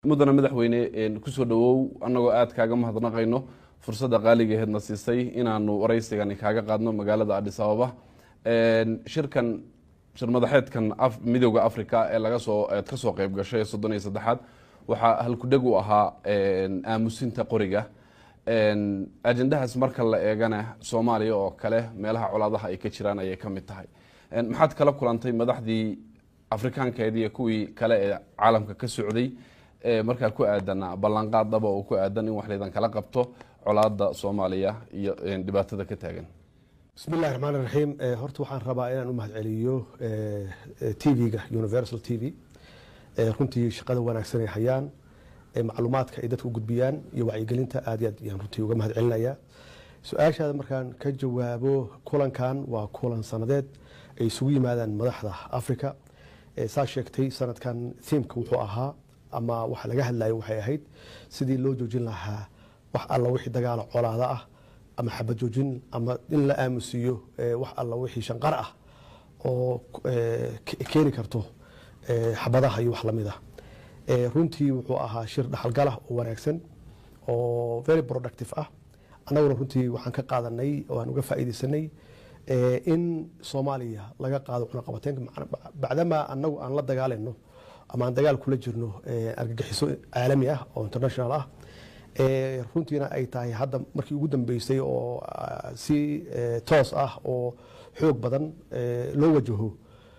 mudana madaxweyne kusoo dhawow annagoo aada kaaga mahadnaqayno fursadda qaaligaheedna siisay inaanu waraysigani kaaga qaadno magaalada adhis ababa shirkan shir madaxeedkan midooda africa ee laga soo eed ka soo qeyb gashay soddon iyo saddexaad waxaa halkudheg u ahaa aamusinta qoriga ajendahaas marka la eegana soomaaliya oo kale meelaha colaadaha ay ka jiraan ayay ka mid tahay maxaad kala kulantay madaxdii afrikaankeedi iyo kuwii kale ee caalamka ka socday markaa ku aadan ballanqaad dhaba oo ku aadan in wax laydan kala qabto colaada soomaaliya iyo dhibaatada ka taagan bismi illahi raxmaan raxiim horta waxaan rabaa inaan u mahadceliyo t v-ga universal t v runtii shaqada wanaagsan ay hayaan macluumaadka ay dadka u gudbiyaan iyo wacyigelinta aad iyo aad ayaan runtii uga mahad celinayaa su-aashaada markaan ka jawaabo kulankan waa kulan sanadeed ay isugu yimaadaan madaxda africa saa sheegtay sanadkan thiimka wuxuu ahaa ama waxa laga hadlayo waxay ahayd sidii loo joojin lahaa wax alla wixii dagaalo colaada ah ama xabad joojin ama in la aamusiiyo wax alla wixii shanqar ah oo keeni karto xabadaha iyo wax lamid ah runtii wuxuu ahaa shir dhaxalgalah oo wanaagsan oo very productive ah annaguna runtii waxaan ka qaadanay oo aan uga faa'iidaysanay in soomaaliya laga qaado cunaqabateenka bacdamaa annagu aan la dagaalayno ama aan dagaal kula jirno argagixiso caalami ah oo international ah runtiina ay tahay hadda markii ugu dambeysay oo si toos ah oo xoog badan loo wajaho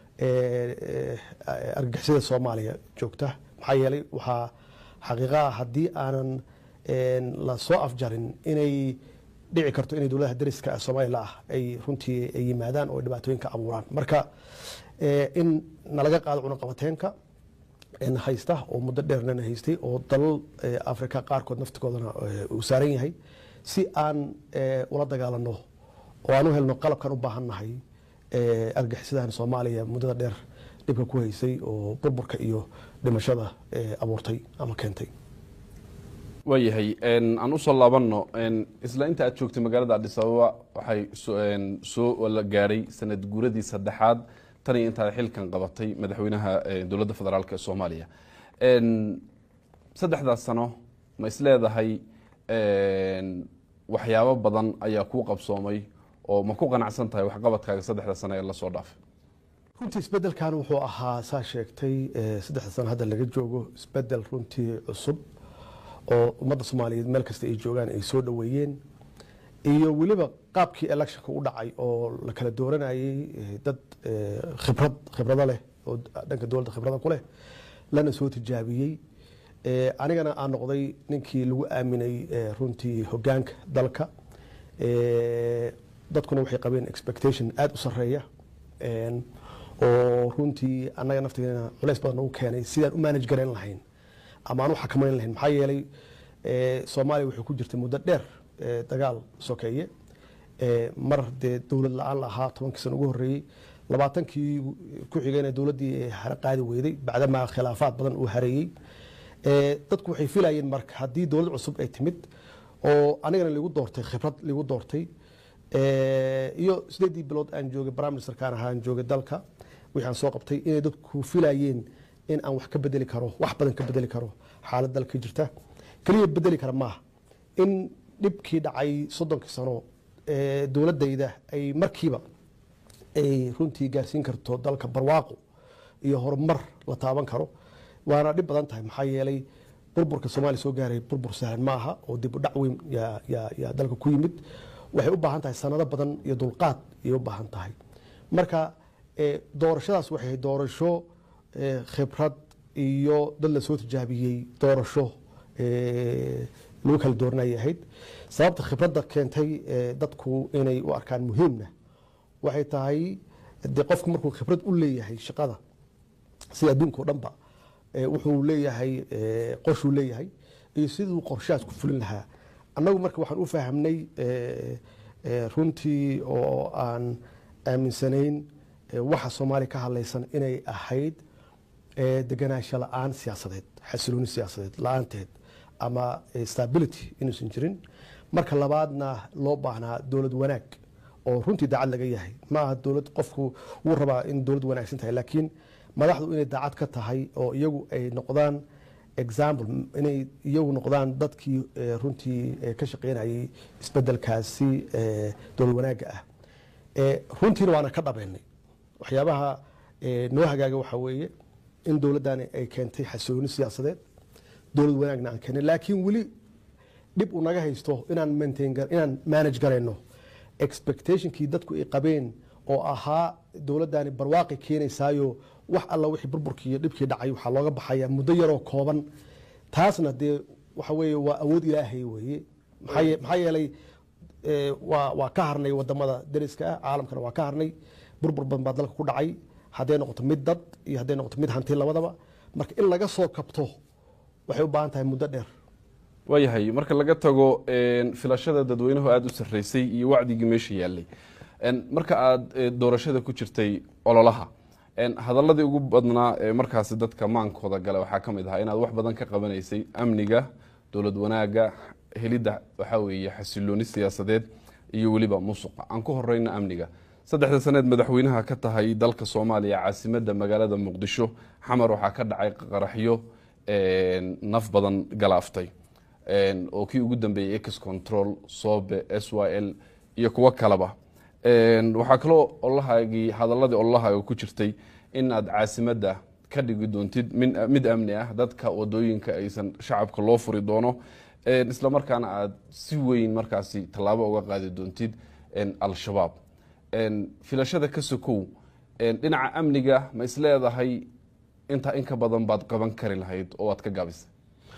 argagixisada soomaaliya joogta maxaa yeelay waxaa xaqiiqaa haddii aanan la soo afjarin inay dhici karto inay dowladaha dariska soomaliya ah ay runtii ay yimaadaan oo dhibaatooyinka abuuraan marka in nalaga qaado cunaqabateenka haysta oo muddo dheernana haystay oo dalal africa qaarkood naftigoodana uu saaran yahay si aan ula dagaalano oo aan u helno qalabkan u baahannahay argaxisadan soomaaliya muddada dheer dhibka ku haysay oo burburka iyo dhimashada abuurtay ama keentay waayahay aan usoo laabanno isla inta aad joogtay magaalada adhis ababa waxay soo la gaadhay sanad guuradii saddexaad tan iyo intaad xilkan qabatay madaxweynaha dowladda federaalk ee soomaaliya saddexdaas sano ma isleedahay waxyaabo badan ayaa kuu qabsoomay oo ma ku qanacsan tahay waxqabadkaaga saddexda sano ee lasoo dhaafay runtii isbedelkan wuxuu ahaa saa sheegtay saddexda sano hadda laga joogo isbedel runtii cusub oo ummadda soomaaliyeed meel kasta ay joogaan ay soo dhoweeyeen iyo weliba qaabkii electionka u dhacay oo la kala dooranayay dad khibrad khibrado leh oo dhanka dowladda khibrada ku leh lana soo tijaabiyey anigana aan noqday ninkii lagu aaminay runtii hogaanka dalka dadkuna waxay qabeen expectation aada u sareeya oo runtii annaga naftigeena culays badan nagu keenay sidaan u manage garayn lahayn ama aan u xakamayn lahayn maxaa yeelay soomaaliya waxay ku jirtay muddo dheer dagaal sokeeye mar dee dowlad la-aan la ahaa tobankii sana ugu horreeyey labaatankii ku xigayna dowladdii qaadi weyday bacdamaa khilaafaad badan uu hareeyey dadku waxay filayeen marka haddii dowlad cusub ay timid oo anigana ligu doortay khibrad ligu doortay iyo sideedii bilood aan joogay prime ministerkaan ahaa aan joogay dalka wixii aan soo qabtay inay dadku filayeen in aan wax ka bedeli karo wax badan ka bedeli karo xaalad dalka jirta keliya bedeli kara maaha in dhibkii dhacay soddonkii sano dowladayda ay markiiba ay runtii gaarsiin karto dalka barwaaqo iyo horumar la taaban karo waana dhib badan tahay maxaa yeelay burburka soomaaliya soo gaaray burbur sahlan ma aha oo dib u dhac weyn yaa dalka ku yimid waxay u baahan tahay sanado badan iyo dulqaad ayay u baahan tahay marka doorashadaas waxay doorasho khibrad iyo dad la soo tijaabiyey doorasho lagu kala dooranayay ahayd sababta khibradda keentay dadku inay u arkaan muhiimna waxay tahay de qofku markuu khibrad u leeyahay shaqada sida adduunka o dhanba wuxuu leeyahay qorshuu leeyahay iyo siduu qorshahaas ku fulin lahaa annagu marka waxaan u fahamnay runtii oo aan aaminsanayn waxa soomaaliya ka hadlaysan inay ahayd deganaansho la-aan siyaasadeed xasilooni siyaasadeed la-aanteed ama stability inuusan jirin marka labaadna loo baahnaa dowlad wanaag oo runtii daacad laga yahay ma aha dowlad qofku wuu rabaa in dowlad wanaagsan tahay laakiin madaxdu inay daacad ka tahay oo iyagu ay noqdaan example inay iyagu noqdaan dadkii eh, runtii eh, ka shaqeynayay isbedelkaasi eh, dowlad wanaagga ah Eh, runtiina waana ka dhabeynay waxyaabaha eh, noo hagaaga waxaa weeye in dowladdani ay keentay xasilooni siyaasadeed dowlad wanaagna aan keenay laakiin weli dhib uu naga haysto inaan maintain gar- inaan manage garayno expectationkii dadku ay qabeen oo ahaa dowladdani barwaaqi keenaysaayo wax alla wixii burburkii iyo dhibkii dhacay waxaa looga baxaya muddo yaroo kooban taasna dee waxa weeye waa awood ilaahay weeye maxaa ye- maxaa yeelay eh, waa waa ka harnay wadamada dariska ah caalamkana waa ka harnay burbur badan baa dalka ku dhacay hadday noqoto mid dad iyo hadday noqoto mid hanti labadaba marka in laga soo kabto waxay u baahan tahay muddo dheer waayahay marka laga tago een, filashada dadweynuhu aada u sarreysay iyo wacdigii meesha yaalay een, marka aada eh, doorashada ku jirtay ololaha een, hadaladii ugu badnaa ee markaasi dadka maankooda gale waxaa ka mid ahaa inaad wax badan ka qabanaysay amniga dowlad wanaaga helidda waxaa weeye xasilooni siyaasadeed iyo weliba musuqa aan ku horeyna amniga saddexda saneed madaxweynaha ka tahay dalka soomaaliya caasimadda magaalada muqdisho xamar waxaa ka dhacay qaraxyo een, naf badan galaaftay een, oo kii ugu dambeeyey ex control sobe s y l iyo kuwo kaleba Een, waxaa kaloo ololahaagii hadaladii ololahaaga ku jirtay in aad caasimadda ka dhigi doontid min- mid amni ah dadka wadooyinka aysan shacabka loo furi doono Een, isla markaana aad si weyn markaasi tallaabo uga qaadi doontid een, al-shabaab Een, filashada ka sokow een, dhinaca amniga ma isleedahay intaa in ka badan baad qaban kari lahayd oo aad ka gaabisay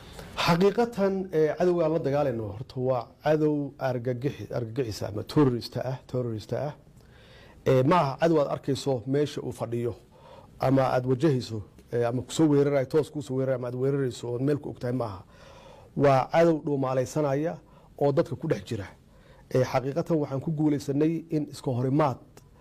xaqiiqatan eh, cadowga aan la dagaalayno horta waa cadow argagixi- argagixisa ama terrorista ah terrorista ah Eh, ma aha cadow aad arkayso meesha uu fadhiyo ama aad wajahayso eh, ama kusoo weerarayo toos kusoo weerarayo ama aad weerarayso ood meel ku ogtahay ma aha waa cadow dhuumaalaysanaya oo dadka ku dhex jira Eh, xaqiiqatan waxaan ku guulaysanay in iska horimaad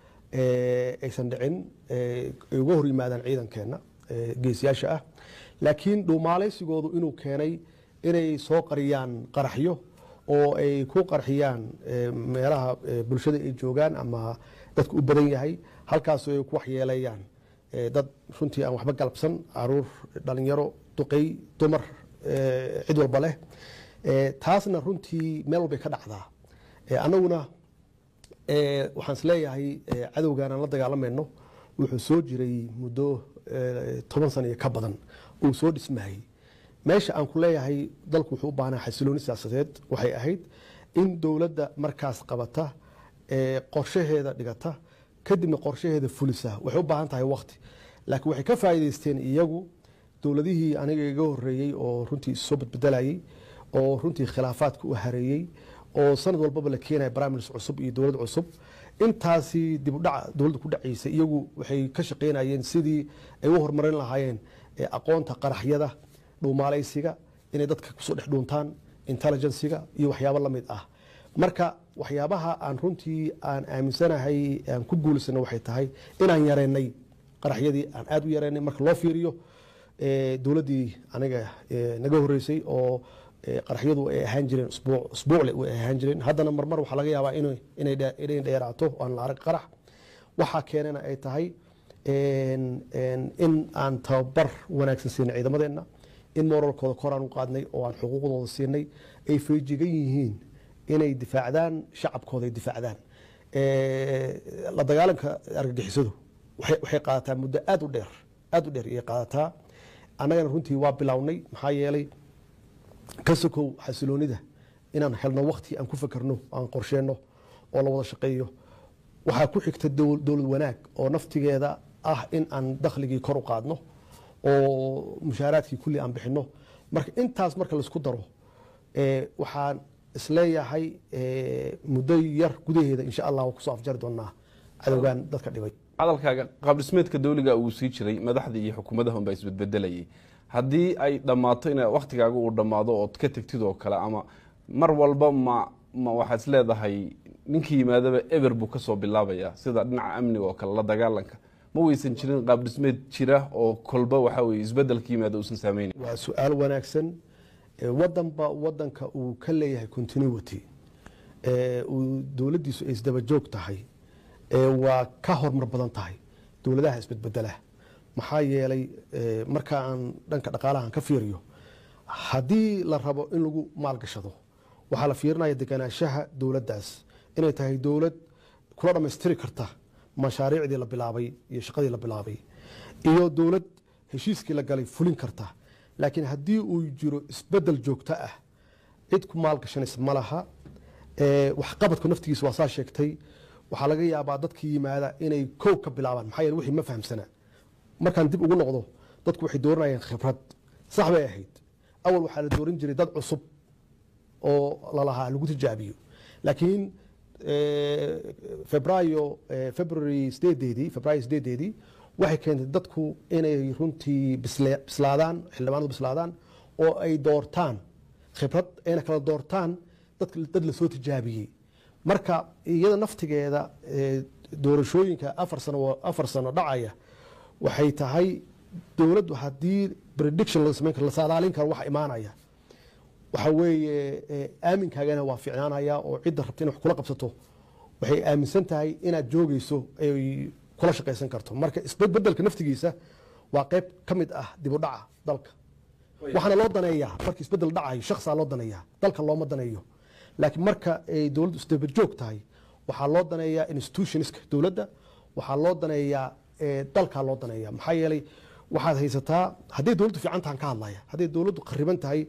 eh, aysan dhicin eh, ay uga hor yimaadaan ciidankeena eh, geesiyaasha ah laakiin dhuumaalaysigoodu inuu keenay inay soo qariyaan qaraxyo oo ay ku qarxiyaan eh, meelaha eh, bulshada ay joogaan ama dadku u badan yahay halkaasoo ay ku waxyeelayaan eh, dad runtii aan waxba galabsan caruur dhalinyaro duqey dumar eh, cid walba leh Eh, taasna runtii meel walbay ka dhacdaa Eh, annaguna eh, waxaan isleeyahay eh, cadowgan aan la dagaalamayno wuxuu soo jiray muddo eh, toban sano iyo ka badan uu soo dhismayey meesha aan ku leeyahay dalku wuxuu u baahnaa xasilooni siyaasadeed waxay ahayd in dowladda markaas qabata eh, qorshaheeda dhigata kadibna qorshaheeda fulisa waxay u baahan tahay waqti laakiin waxay ka faa'iidaysteen iyagu dowladihii aniga iga horeeyey oo runtii soo badbedelayey oo runtii khilaafaadka u hareeyey oo sanad walbaba la keenaya barnaamij cusub iyo dowlad cusub intaasi dib u dhaca dowladda ku dhacaysay iyagu waxay ka shaqaynayeen sidii ay u horumarin lahaayeen eh, aqoonta qaraxyada dhuumaalaysiga inay dadka kusoo dhex dhuuntaan intelligensiga iyo waxyaabo la mid ah marka waxyaabaha aan runtii aan aaminsanahay aan ku guulisana waxay tahay inaan yareynay qaraxyadii aan aada u yareynay marka loo fiiriyo eh, dowladdii aniga eh, naga horeysay oo eh, qaraxyadu ay ahaan jireen usbuuc usbuucle way ahaan jireen haddana marmar waxaa laga yaabaa inay inay dhe- inay dheeraato oo aan la arag qarax waxaa keenana ay tahay en- en- in aan tababar wanaagsan siinay ciidamadeenna in moralkooda koraan u qaadnay oo aan xuquuqdooda siinay ay feejigan yihiin inay difaacdaan shacabkooda ay difaacdaan Eh, la dagaalanka argagixisadu waxay waxay qaadataa muddo aada u dheer aada u dheer ayay qaadataa annagana runtii waa bilownay maxaa yeelay ka sokow xasiloonida inaan helno wakti aan ku fakerno aan qorsheenno oo la wada shaqeeyo waxaa ku xigta dowl- dowlad wanaag oo naftigeeda ah in aan dakhligii kor u qaadno oo mushaaraadkii kulli aan bixinno marka intaas marka laisku daro eh, waxaan isleeyahay eh, muddo yar gudaheeda insha allah waa kusoo afjari doonaa cadowgan dadka dhibay hadalkaaga qaabdhismeedka dowliga uu sii jiray madaxda iyo xukuumadaha unbaa isbedbedelayay haddii ay dhammaato in waktigaaga uu dhammaado ood ka tegtid oo kale ama mar walba ma ma waxaad is leedahay ninkii yimaadaba eber buu kasoo bilaabaya sida dhinaca amniga oo kale la dagaalanka ma weysan jirin qaabdhismeed jira oo kolba waxa weye isbedelka yimaada uusan saameynayn waa su-aal wanaagsan Eh, wadanba wadanka uu ka leeyahay continuity eh, uu dowladdiisu ay isdaba joog tahay eh, waa ka hormar badan tahay dowladaha isbedbedela maxaa yeelay eh, marka aan dhanka dhaqaalahan ka fiiriyo haddii la rabo in lagu maalgashado waxaa la fiirinaya deganaanshaha dowladdaas inay tahay dowlad kula dhammaystiri karta mashaariicdii la bilaabay iyo shaqadii la bilaabay iyo dowlad heshiiskii la galay fulin karta laakiin haddii uu jiro isbedel joogto ah cid ku maalgashanaysa ma laha ee, waxqabadku naftigiisa waa saa sheegtay waxaa laga yaabaa dadka yimaada inay kow ka bilaabaan maxaa yeele wixii ma fahamsana markaan dib ugu noqdo dadku waxay dooranayeen khibrad sax bay ahayd awal waxaa la dooran jiray dad cusub oo lalahaa lagu tijaabiyo laakiin eh, febraayo eh, february sideedeedii febraayo sideedeedii waxay keentay dadku inay runtii bisle- bislaadaan xildhibaanadu bislaadaan oo ay doortaan khibrad ayna kala doortaan dad, dad lasoo tijaabiyey marka iyada naftigeeda eh, doorashooyinka afar sano afar sano dhacaya waxay tahay dowladdu haddii prediction la samayn karo la saadaalin karo waxa imaanaya waxa weeye eh, aaminkaagana waa ficnaanaya oo cidda rabta inay wax kula qabsato waxay aaminsan tahay inaad joogayso ay kula shaqaysan karto marka isbedelka naftigiisa waa qayb ka mid ah dib u dhaca dalka waxaana loo daneeyaa marka isbedel dhacayo shaksaa loo daneeyaa dalka looma daneeyo laakiin marka ay dowladdu isdabajoog tahay waxaa loo daneeyaa institutionska dowladda waxaa loo daneeyaa eh, dalkaa loo daneeyaa maxaa yeelay waxaad haysataa hadday dowladdu fiican tahan ka hadlaya hadday dowladdu khariban tahay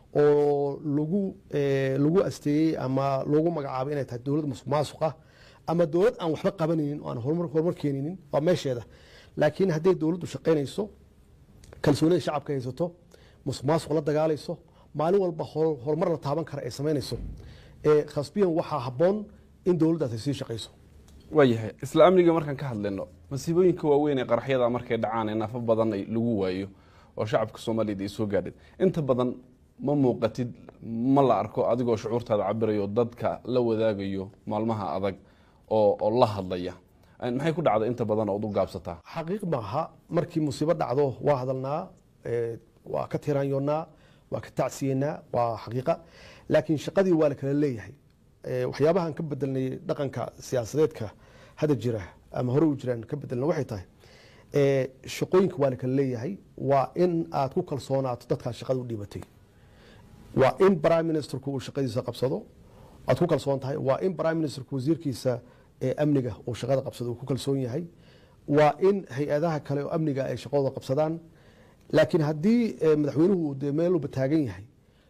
oo lagu eh, lagu asteeyey ama lagu magacaabay inay tahay dowlad musuq maasuq ah ama dowlad aan waxba qabanaynin oo aan horumar horumar keeninin waa meesheeda laakiin hadday dowladdu shaqaynayso kalsoonida shacabka haysato musuq maasuq la dagaalayso maalin walba hor- horumar la taaban kara ay samaynayso ee khasbiyan waxaa habboon in dowladdaas ay sii shaqayso waayahay isla amniga markaan ka hadlayno masiibooyinka waaweyn ee qaraxyada markay dhacaan ee naafo badan ay lagu waayo oo shacabka soomaaliyeed ay soo gaadheen inta badan ma muuqatid ma la arko adigoo shucuurtaada cabirayo dadka la wadaagayo maalmaha adag oo oo la hadlaya maxay ku dhacda inta badan ood u gaabsataa xaqiiq maaha markii musiibo dhacdo waa hadalnaa ee, waa ka tiraanyoonnaa waa ka tacsiyeynaa waa xaqiiqa laakiin shaqadii waa la kala leeyahay Ee, waxyaabahan ka bedelnay dhaqanka siyaasadeedka hadda jira ama hore u jiraan ka bedelna waxay tahay ee, shaqooyinka waa la kala leeyahay waa in aad ku kalsoonaato dadkaad shaqada u dhiibatay waa in prime ministerku uu shaqadiisa qabsado aad ku kalsoon tahay waa in prime ministerku wasiirkiisa ee amniga uu shaqada qabsado uu ku kalsoon yahay waa in hay-adaha kale oo amniga ay shaqadooda qabsadaan laakiin haddii eh, madaxweynuhu uu dee meel walba taagan yahay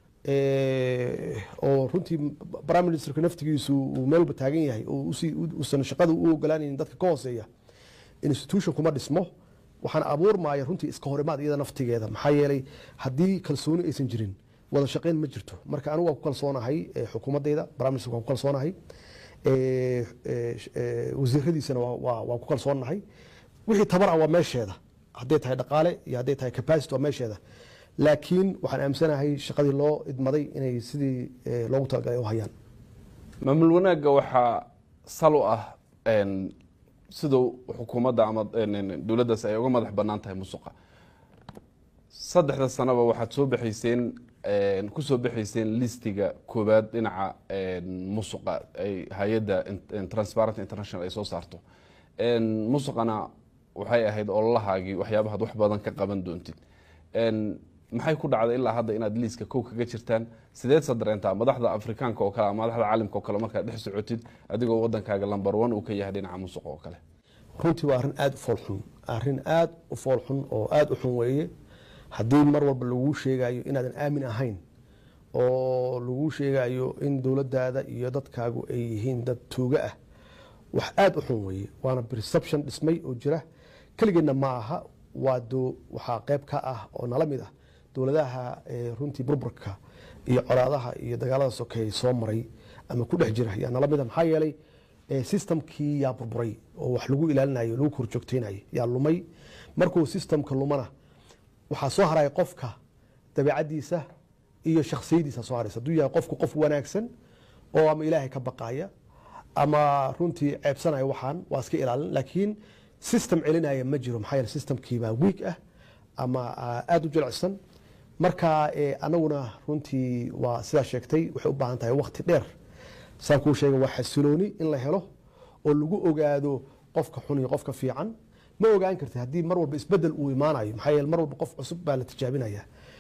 eh, oo runtii prime ministerka naftigiisu uu meel walba taagan yahay oo usii- uusan shaqada u ogolaanaynin dadka ka hooseeya institution kuma dhismo waxaan abuurmaya runtii iska horimaad iyada naftigeeda maxaa yeelay haddii kalsooni aysan jirin wada shaqayn ma jirto marka anigu waan ku kalsoonahay eh, xukuumaddayda prime minister waan ku kalsoonahay eh, eh, eh, wasiiradiisana waa- waa- waan ku kalsoonahay wixii tabar ah waa meesheeda hadday tahay dhaqaale iyo hadday tahay capacity waa meesheeda laakiin waxaan aaminsanahay shaqadii loo idmaday inay sidii eh, loogu talagalay u hayaan maamul wanaagga waxaa sal u ah een, siduu xukuumadda ama een, dowladdaas ay uga madax bannaan tahay musuqa saddexda sanaba waxaad soo baxayseen een, ku soo baxayseen listiga koowaad dhinaca een, musuqa ay hay-adda in- transparent international ay soo saarto een, musuqana waxay ahayd ololahaagii waxyaabahaad wax badan ka qaban doontid een, maxay ku dhacday ilaa hadda inaad liiska kow kaga jirtaan sideed sa dareentaa madaxda afrikaanka oo kale ama madaxda caalamka oo kale markaad dhex socotid adigoo wadankaaga lambar one uu ka yahay dhinaca musuqa oo kale runtii waa arrin aada u foolxun arrin aada u foolxun oo aada u xun weeye haddii mar walba laguu sheegayo inaadan aamin ahayn oo laguu sheegayo in dowladdaada iyo dadkaagu ay yihiin dad tuuga ah wax aada u xun weeye waana perception dhismay oo jira keligeedna ma aha waa do waxaa qayb ka ah oo nala mid ah dowladaha eh, runtii burburka iyo colaadaha iyo dagaalada sokeeye soo maray ama ku dhex jira yaa nala mid ah maxaa yeelay eh, systemkii yaa burburay oo wax lagu ilaalinayo lagu korjoogteynayo yaa lumay markuu systemka lumana waxaa soo haraya qofka dabeecadiisa iyo shaksiyadiisa soo haraysa hadduu yahay qofku qof wanaagsan oo ama ilaahay ka baqaya ama runtii ceebsanaya waxaan waa iska ilaalin laakiin system celinaya ma jiro maxaa yeele systemkiibaa weak ah ama ah, aada u jilicsan marka eh, anaguna runtii waa sidaa sheegtay waxay u baahan tahay waqti dheer saan kuu sheegay waa xasilooni in la helo oo lagu ogaado qofka xun iyo qofka fiican ma ogaan karti haddii mar walba isbedel uu imaanayo maxaa yeele mar walba qof cusub baa la tijaabinaya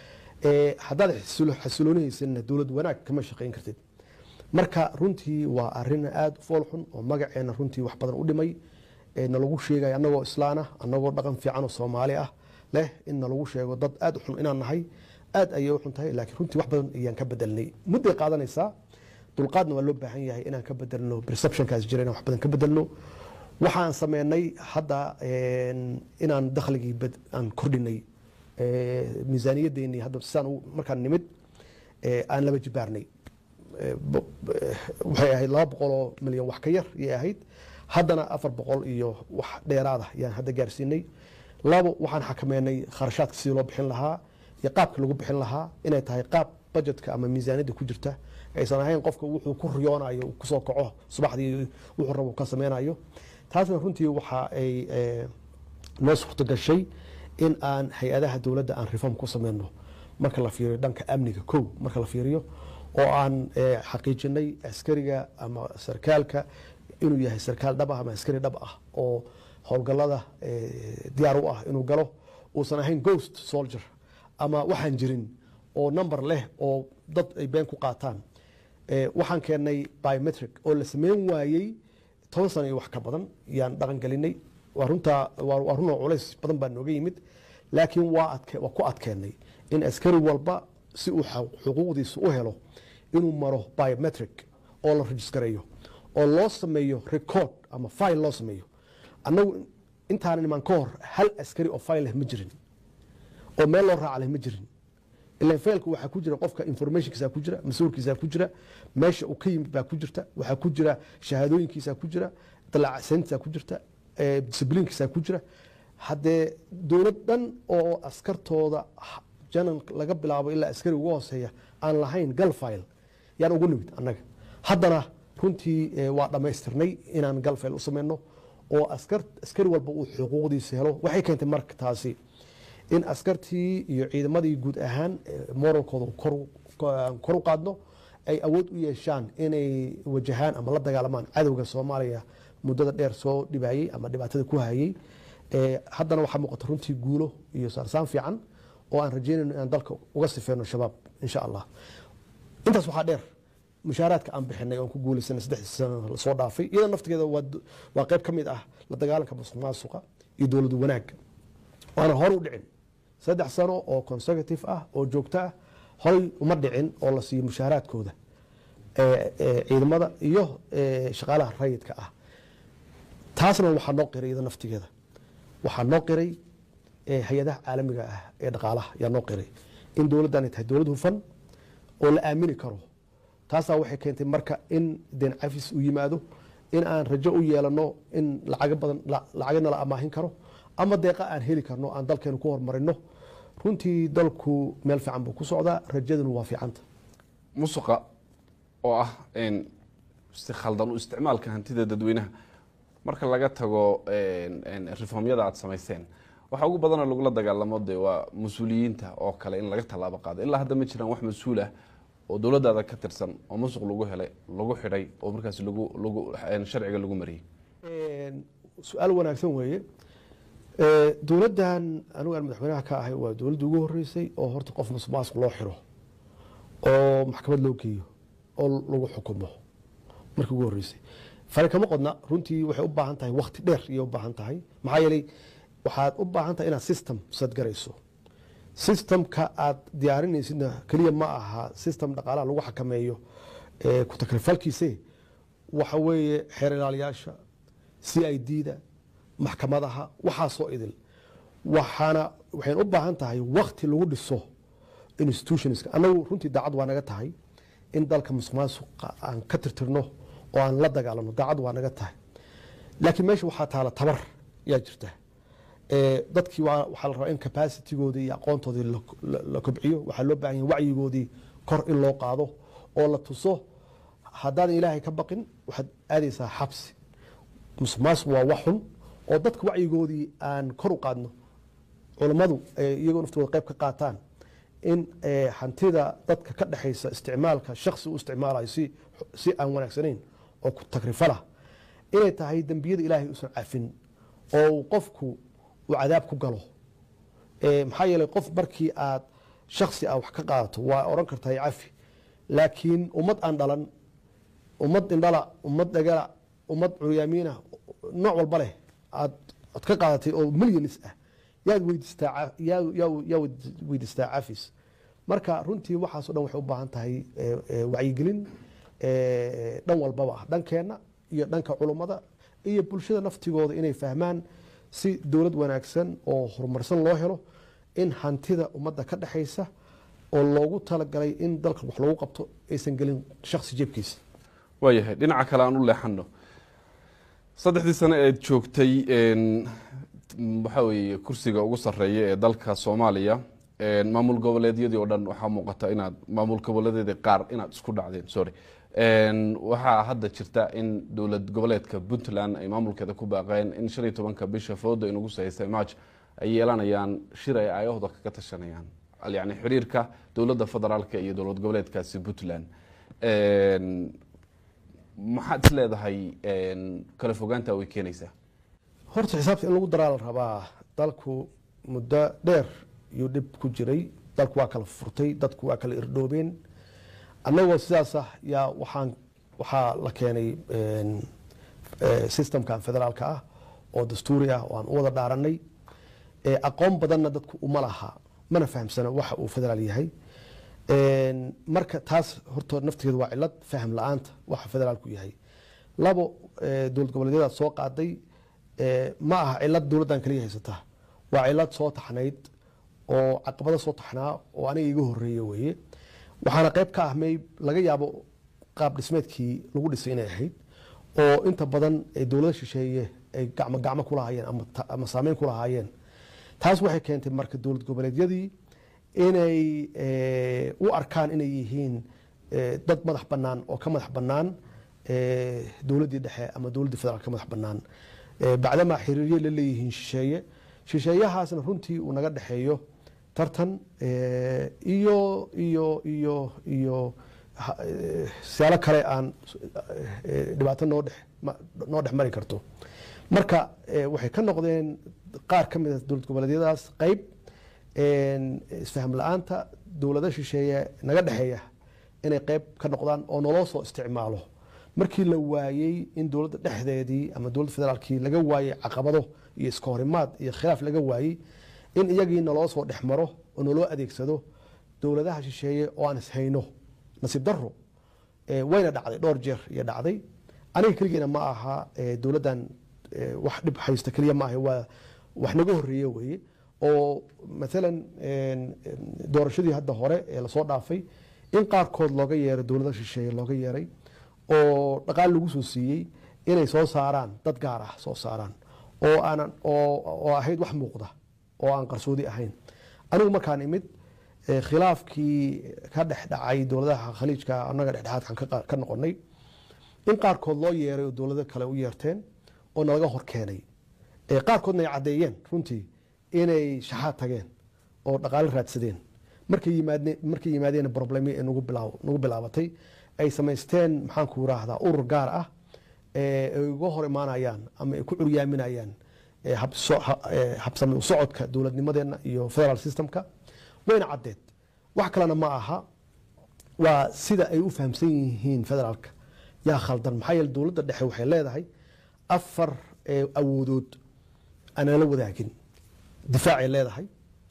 Eh, haddaad xasilo- xasiloonihaysanna dowlad wanaag kama shaqayn kartid marka runtii waa arin aada u foolxun oo magaceena runtii wax badan u dhimay ee nalagu sheegaya annagoo islaan ah annagoo dhaqan fiican oo soomaali ah leh in nalagu sheego dad aada u xun inaan nahay aad ayay u xun tahay laakiin runtii wax badan ayaan ka bedelnay mudday qaadanaysaa dulqaadna waa loo baahan yahay inaan ka bedelno perceptionkaas jira inaan wax badan ka bedelno waxaan sameynay hadda een, inaan dakhligii bad- aan kordhinay ee, miisaaniyadeennii hadda saan u- markaan nimid ee, aan laba jibaarnay Ee, bo- eh, waxay ahayd laba boqol oo milyan wax ka yar yay ahayd haddana afar boqol iyo wax dheeraada yaan hadda gaarsiinay labo waxaan xakameynay kharashaadka sidii loo bixin lahaa iyo qaabka lagu bixin lahaa inay tahay qaab budgetka ama miisaaniyadda ku jirta aysan ahayn qofka wuxuu ku riyoonayo uu kusoo kaco subaxdii wuxuu rabo ka sameynayo taasna runtii waxa ay eh, noo suurta gashay in aan hay-adaha dowladda aan reform ku sameyno marka la fiiriyo dhanka amniga kow marka la fiiriyo oo aan eh, xaqiijinay askariga ama sarkaalka inuu yahay sarkaal dhab ah ama askari dhab ah oo howlgallada eh, diyaar u ah inuu galo uusan ahayn ghost soldier ama waxaan jirin oo number leh oo dad ay been ku qaataan Eh, waxaan keennay biometric oo la sameyn waayey toban sano iyo wax ka badan yaan dhaqan gelinay waa runtaa waa waa runoo culays badan baa nooga yimid laakiin waa adke waa ku adkeennay in askari walba si uu xa- xuquuqdiisa u helo inuu maro biometric oo la rejistareeyo oo loo sameeyo record ama file loo sameeyo annagu intaanan imaan ka hor hal askari oo file leh ma jirin oo meel loo raaca leh ma jirin ilan failka waxaa ku jira qofka informationkiisa ku jira mas-uulkiisa ku jira meesha uu ka yimid baa ku jirta waxaa ku jira shahaadooyinkiisa ku jira dalacaseyntiisa ku jirta eh, discipliinkiisa ku jira haddee dowlad dhan oo askartooda h- janan laga bilaabo ilaa askari ugu hooseeya aan lahayn gal file yaan ugu nimid annaga haddana runtii eh, waa dhammaystirnay inaan gal file u sameyno oo askar askari walba uu xuquuqdiisa helo waxay keentay marka taasi in askartii iyo ciidamadii guud ahaan eh, moralkooda kor u- ko- aan kor u qaadno ay awood u yeeshaan inay wajahaan ama la dagaalamaan cadowga soomaaliya muddada dheer soo dhibayey ama dhibaatada ku hayey Eh, haddana waxaa muuqata runtii guulo iyo saarsaan fiican oo aan rajeynayno inaan dalka uga sifeyno shabaab insha allah intaas waxaa dheer mushaaraadka aan bixinay oon ku guulaysanay saddexdii sano lasoo dhaafay iyada naftigeeda waa d- waa qayb ka mid ah la dagaalanka musuq maasuqa iyo dowladu wanaagga waana hore u dhicin saddex sano oo consecutive ah oo joogto ah horay uma dhicin oo la siiyo mushaaraadkooda ee, ee, ciidamada iyo ee, shaqaalaha rayidka ah taasna waxaa noo qiray iyada naftigeeda waxaa noo qiray ee, hay-adaha caalamiga ah ee dhaqaalaha yaa noo qiray in dowladdan ay tahay dowlad hufan oo la aamini karo taasaa waxay keentay marka in deen cafis uu yimaado in aan rajo u yeelano in lacago badan la- lacagana la amaahin karo ama deeqa aan heli karno aan dalkeenu ku horumarino runtii dalku meel fiican buu ku socdaa rajaduna waa fiicanta musuqa oo ah een, si khaldan u isticmaalka hantida dadweynaha marka laga tago een, een, reformyada aad samayseen waxa ugu badanoo lagula dagaalamo de waa mas-uuliyiinta oo kale in laga tallaabo qaado ilaa hadda ma jiraan wax mas-uul ah oo dowladdaada ka tirsan oo musuq lagu helay lagu xidhay oo markaas lagu lagu een, sharciga lagu mariyey Een, su-aal wanaagsan weeye Ee, dowladdan anigu aan madaxweynaha ka ahay waa dowladda ugu horeysay oo horta qof musuqmaasuq loo xiro oo maxkamad loo geeyo oo lagu xukumo markii ugu horeysay fari kama qodna runtii waxay u baahan tahay wakti dheer iyay u baahan tahay maxaa yeelay waxaad u baahan tahay inaad system sadgarayso systemka aad diyaarinaysidna keliya ma aha system dhaqaalaha lagu xakameeyo ee ku takrifalkiise waxa weeye xeer ilaaliyaasha c i d da maxkamadaha waxaasoo idil waxaana waxayn u baahan tahay wakti lagu dhiso institutionska annagu runtii daacad waa naga tahay in dalka musuq maasuqa aan ka tirtirno oo aan la dagaalano daacad waa naga tahay laakiin meesha waxaa taala tabar yaa jirta Ee, dadkii waa- waxaa la rabaa in capacitigoodii iyo aqoontoodii la- la- la kobciyo waxaa loo baahan yahay wacyigoodii kor in loo qaado oo la tuso haddaadan ilaahay ka baqin waxaad aadaysaa xabsi musuq maasuq waa wax xun oo dadka wacyigoodii aan kor u qaadno culammadu ay iyagoo naftooda qayb ka qaataan in eh, hantida dadka ka dhexaysa isticmaalka shaksi u isticmaalayo si, si aan wanaagsanayn oo ku tagrifala inay tahay dembiyada ilaahay uusan cafin oo uu qofku uu cadaab ku galo Eh, maxaa yeelay qof markii aad shaksi ah wax ka qaadato waa oran kartaa cafi laakiin ummad aan dhalan ummad indhala ummad dhagala ummad curyaamiina nooc walba leh aad aad ka qaadatay oo milyanis ah yaad weydiistaa ca- yaa- yaa- yaa weydiistaa cafis marka runtii waxaas o dhan waxay u baahan tahay eh, eh, wacyigelin eh, dhan walbaba ah dhankeenna iyo dhanka culummada iyo bulshada naftigooda inay fahmaan si dowlad wanaagsan oo horumarsan loo helo in hantida ummadda ka dhexaysa oo loogu talagalay in dalka wax loogu qabto aysan gelin shaksi jeebkiisa waayahay dhinaca kale aan u leexano saddexdii sano eed joogtay een, waxaa weeye kursiga ugu sarreeya ee dalka soomaaliya een, maamul goboleedyadii oo dhan waxaa muuqata inaad maamul goboleedyadii qaar inaad isku dhacdeen sorry Een, waxaa hadda jirta in dowlad goboleedka puntland ay maamulkeeda ku baaqeen in shan iyo tobanka bisha fooda inugu sahaysay march ay yeelanayaan shir ay aayahooda kaga tashanayaan yani xiriirka dowladda federaalka iyo dowlad goboleedkaasi puntland Een, maxaad is leedahay een, kala fogaanta way keenaysaa horta xisaabta in lagu daraa la rabaa dalku muddo dheer yuu dhib ku jiray dalku waa kala furtay dadku waa kala irdhoobeen annagoo sidaas ah yaa waxaan waxaa la keenay een, eh, systemkan federaalka ah oo dastuuri ah oo aan u wada dhaaranay Eh, aqoon badanna dadku uma laha mana fahamsana waxa uu federaal yahay Een, marka taas horta naftigeedu waa cilad faham la-aanta waxa federaalku yahay labo eh, dowlad goboleedyadaad soo qaaday eh, ma aha cilad dowladdan kaliya haysata waa cilad soo taxnayd oo caqabado soo taxnaa oo aniga iga horeeye weeye waxaana qayb ka ah may laga yaabo qaab dhismeedkii lagu dhisay inay ahayd oo inta badan ay dowlada shisheeye ay gacmo gacmo ku lahaayeen ama ta- ama saameyn ku lahaayeen taas waxay keentay marka dowlad goboleedyadii inay eh, u arkaan inay yihiin eh, dad madax bannaan oo ka madax bannaan eh, dowladdii dhexe ama dowladdii federaal ka madax bannaan Eh, bacdamaa xiriiryo la leeyihiin shisheeye shisheeyahaasna runtii uu naga dhexeeyo tartan eh, iyo iyo iyo iyo ha- eh, siyaalo kale aan eh, dhibaato noo dhex ma- noo dhex mari karto marka eh, waxay ka noqdeen qaar ka mid a dowlad goboleedyadaas qayb een, isfaham la-aanta dowlado shisheeye naga dhexeeya inay qayb ka noqdaan oo naloo soo isticmaalo markii la waayey in dowladda dhexdeedii ama dowladda federaalkii laga waayey caqabado iyo iska horimaad iyo khilaaf laga waayey in iyagii naloo soo dhex maro oo naloo adeegsado dowladaha shisheeye oo aan ishayno nasiib daro eh, wayna dhacday dhowr jeer iyo dhacday aniga keligeena ma aha eh, dowladdan eh, wax dhib haysta keliya ma aha waa wax naga horeeye weeye oo maalan een, een, doorashadii hadda hore ee lasoo dhaafay in qaarkood looga yeeray dowlada shisheeye looga yeeray oo dhaqaal lagu soo siiyey inay soo saaraan dad gaar ah soo saaraan oo aanan oo oo ahayd wax muuqda oo aan qarsoodi ahayn anigu markaan imid eh, khilaafkii ka dhex dhacay dowladaha khaliijka annaga dhexdhexaadkan ka qa- ka noqonay in qaarkood loo yeeray oo dowlado kale u yeerteen oo nalaga hor keenay Eh, qaarkoodna ay caddeeyeen runtii inay shaxaad tageen oo dhaqaale raadsadeen markay yimaadeen markay yimaadeen problemi ee nagu bilaaw nagu bilaabatay ay samaysteen maxaan ku raahdaa urur gaar ah ee ay uga hor imaanayaan ama ay ku curyaaminayaan eh, habso- ha- eh, habsami u socodka dowladnimadeenna iyo federal systemka wayna caddeed wax kalena ma aha waa sida ay u fahamsan yihiin federaalka yaa khaldan maxaa yeele dowladda dhexe waxay leedahay afar eh, awoodood aanan la wadaagin difaacay leedahay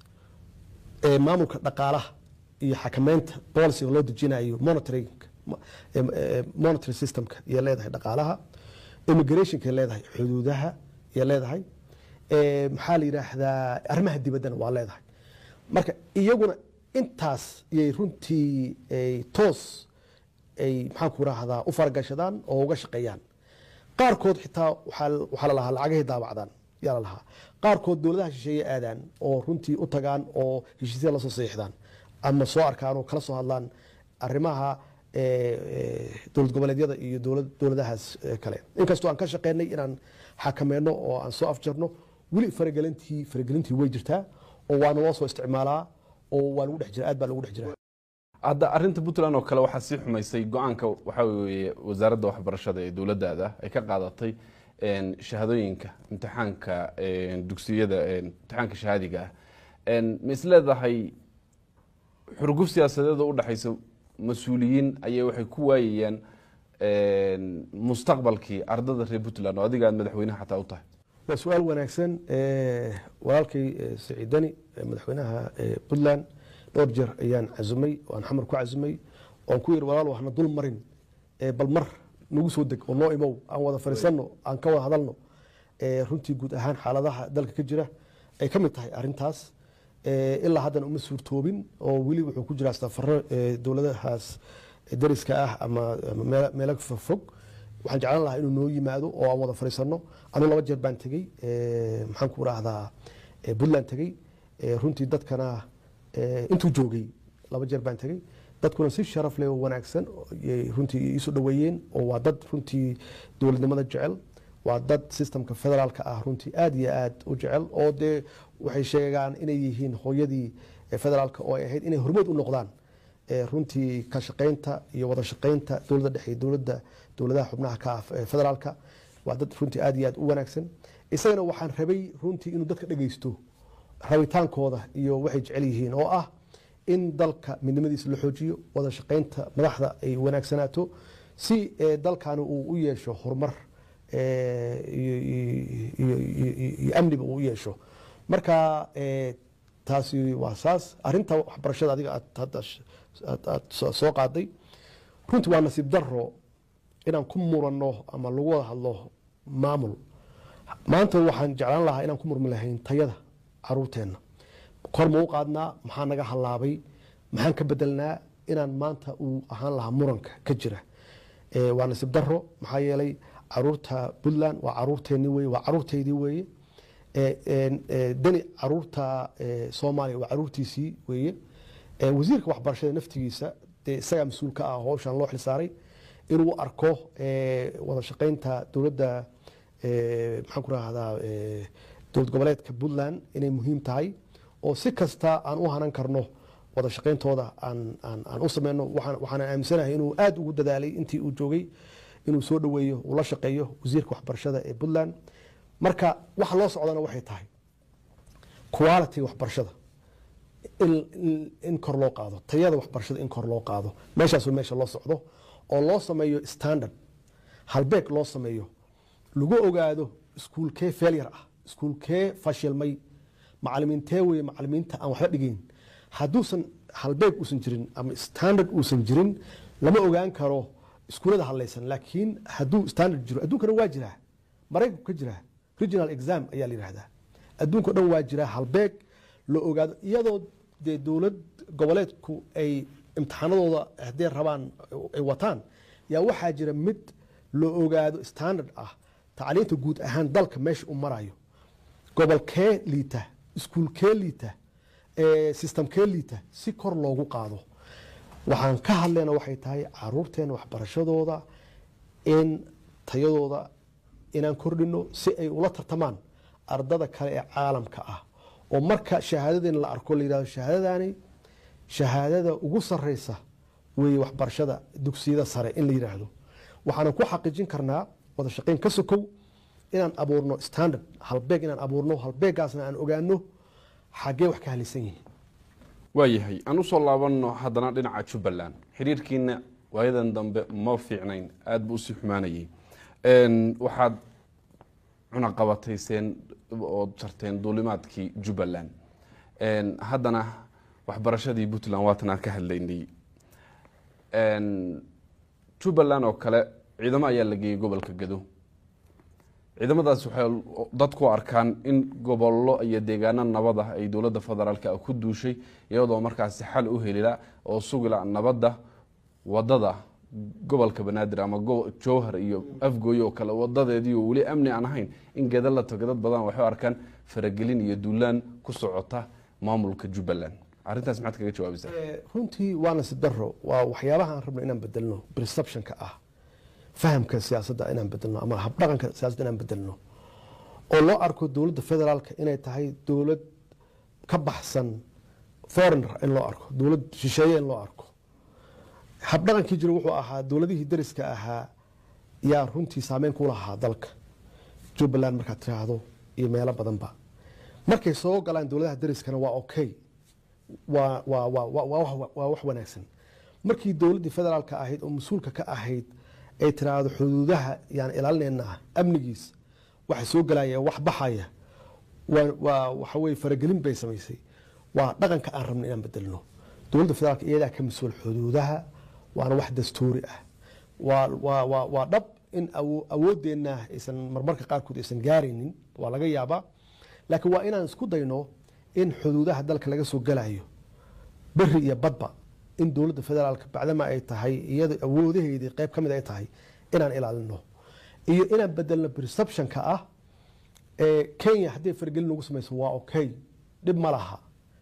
ee maamulka dhaqaalaha iyo xakameynta boliciga loo dejinayo monitoring monitoring systemka iyo leedahay dhaqaalaha immigrationka leedahay xuduudaha iyo leedahay ee, maxaa la yidhaahdaa arrimaha dibaddana waa leedahay marka iyaguna intaas iyay runtii ay toos ay maxaan ku rahdaa u faragashadaan oo uga shaqeeyaan qaarkood xitaa waxaa waxaa la lahaa lacagahay daabacdaan yaa la lahaa qaarkood dowladaha shisheeye aadaan oo runtii u tagaan oo heshiisya lasoo saxiixdaan ama soo arkaan oo kala soo hadlaan arrimaha eh, eh, dowlad goboleedyada iyo dowlad- dowladahaas eh, kale inkastoo aan ka shaqeynay inaan xakameyno oo aan soo afjarno weli faragelintii faragelintii way jirtaa oo waana loo soo isticmaalaa oo waa lagu dhex jira aad baa lagu dhex jiraa hadda arinta puntland oo kale waxaa sii xumaysay go-aanka waxaa weeye wasaaradda waxbarashada ee dowladdaada ay ka qaadatay een, shahaadooyinka imtixaanka een, dugsiyada een, imtixaanka shahaadiga ah Een, ma is leedahay xurguf siyaasadeed oo udhexaysa mas-uuliyiin ayay waxay ku waayayaan mustaqbalkii ardada reer puntland oo adiga aad madaxweynaha xataa u tahay waa su-aal wanaagsan walaalkay saciidani madaxweynaha puntland dhowr jeer ayaan casumay aan xamar ku casumay oon ku yidhi walaal waxna dul marin bal mar nagu soo deg oo noo imow aan wada fadhiisanno aan ka wada hadalno runtii guud ahaan xaaladaha dalka ka jira ay ka mid tahay arintaas ilaa haddana uma suurtoobin oo weli wuxuu ku jiraa safaro dowladahaas dariska ah ama meelo fog waxaan jeclaan lahaa inuu noo yimaado oo aan wada fadhiisano anuu laba jeer baan tegey maxaan ku rahdaa puntland tegey runtii dadkana intuu joogay laba jeer baan tegey dadkuna si sharaf leh oo wanaagsan runtii iisu dhoweeyeen oo waa dad runtii dowladnimada jecel waa dad systemka federaalka ah runtii aad iyo aad u jecel oo dee waxay sheegaan inay yihiin hooyadii federaalka oo ay ahayd inay hormood u noqdaan runtii ka shaqaynta iyo wada shaqaynta dowladda dhexe dowladda dowladaha xubnaha ka ah federaalka waa dad runtii aad iyo aad u wanaagsan isagana waxaan rabay runtii inuu dadka dhegeysto rabitaankooda iyo waxay jecel yihiin oo ah in dalka midnimadiisa la xoojiyo wada shaqaynta madaxda ay wanaagsanaato si dalkani uu u yeesho horumar iyo amniba uu u yeesho marka taasi waa saas arinta waxbarashada adiga aad soo qaaday runtii waa nasiib daro inaan ku muranno ama lagu wada hadlo maamul maanta waxaan jeclaan lahaa inaan ku murmi lahayn tayada caruurteenna kor ma u qaadnaa maxaa naga hallaabay maxaan ka bedelnaa inaan maanta uu ahaan lahaa muranka ka jira waa nasiib daro maxaa yeelay caruurta puntland waa caruurteeni weye waa caruurteydii weeye deni caruurta soomaaliya waa caruurtiisii weeye wasiirka waxbarashada naftigiisa dee isagaa mas-uul ka ah howshan loo xilsaaray inuu arko wada shaqaynta dowladda maxaan ku rahdaa dowlad goboleedka puntland inay muhiim tahay oo si kasta aan u hanan karno wada shaqayntooda aan u sameyno waxaana aaminsanahay inuu aada ugu dadaalay intii uu joogay inuu soo dhoweeyo uu la shaqeeyo wasiirka waxbarashada ee puntland marka waxa loo socdana waxay tahay quality waxbarashada in kor loo qaado tayada waxbarashada in kor loo qaado meeshaas meesha loo socdo oo loo sameeyo standard halbeeg loo sameeyo lagu ogaado iskuulkee failure ah iskuulkee fashilmay macalimiintee weye macalimiinta aan waxba dhigeyn hadduusan halbeeg uusan jirin ama standard uusan jirin lama ogaan karo iskuulada hadlaysan laakiin hadduu standard jiro adduunkana waa jiraa maraykanku ka jiraa regional exam ayaa la yidhahdaa adduunka o dhan waa jiraa halbeeg la ogaado iyadoo dee dowlad goboleedku ay imtixaanadooda hadday rabaan ay wataan yaa waxaa jira mid la ogaado standard ah tacliinta guud ahaan dalka meesha u marayo gobolkee liita iskuulkee liita systemkee liita si kor loogu qaado waxaan ka hadlayna waxay tahay caruurteena waxbarashadooda in tayadooda inaan kordhino si ay ula tartamaan ardada kale ee caalamka ah oo marka shahaadadeena la arko la yidhahdo shahaadadani shahaadada ugu sareysa weeye waxbarashada dugsiyada sare in la yidhaahdo waxaanan ku xaqiijin karnaa wada shaqayn ka sokow inaan abuurno standard halbeeg inaan abuurno halbeegaasna aan ogaano xaggee wax ka halisan yihiin waayahay aan usoo laabanno haddana dhinaca jubbaland xiriirkiina waayadan dambe ma fiicnayn aada buu usii xumaanayay waxaad cunaqabatayseen ood jarteen duulimaadkii jubbaland haddana waxbarashadii puntland waatan aan ka hadlaynay jubbaland oo kale ciidamo ayaa la geeyey gobolka gado ciidamadaas waxay dadku arkaan in gobollo iyo deegaano nabad ah ay dowladda federaalka ku duushay iyadoo markaasi xal u helila oo sugila nabadda wadada gobolka banaadir ama jowhar iyo afgooy oo kale wadadeedii oo weli amni aan ahayn in geda la tago dad badan waxay arkaan faragelin iyo duulaan ku socota maamulka jubbaland arintaas maxaad kaga jawaabaysaa runtii waa nasiib daro waa waxyaabaha aan rabno inaan bedelno perceptionka ah fahamka siyaasadda inaan bedelno ama habdhaqanka siyaasadda inaan bedelno oo loo arko dowladda federaalka inay tahay dowlad ka baxsan foreigner in loo arko dowlad shisheeye in loo arko habdhaqankii jiro wuxuu ahaa dowladihii dariska ahaa yaa runtii saameyn ku lahaa dalka jubbaland markaad tiraahdo iyo meelo badanba markay soo galaan dowladaha dariskana waa okay waa waa waa waa waa wax- waa wax wanaagsan markii dowladdii federaalka ahayd oo mas-uulka ka ahayd ay tiraahdo xuduudaha yaan ilaalinaynaa amnigiis waxa soo galaya wax baxaya waa waa waxa weye faragelin bay samaysay waa dhaqanka aan rabno inaan bedelno dowladda federaalka iyadaa ka mas-uul xuduudaha waana wax dastuuri ah waa waa waa waa dhab in awo- awoodeenna aysan marmarka qaarkood aysan gaaraynin waa laga yaabaa laakiin waa inaan isku dayno in xuduudaha dalka laga soo galayo beri iyo badba in dowladda federaalka bacdama ay tahay iyada awoodaheedii qayb ka mid ay tahay inaan ilaalino iyo inaan bedelno perceptionka ah ee kenya haddii faragelin lagu samayso waa okay dhib ma laha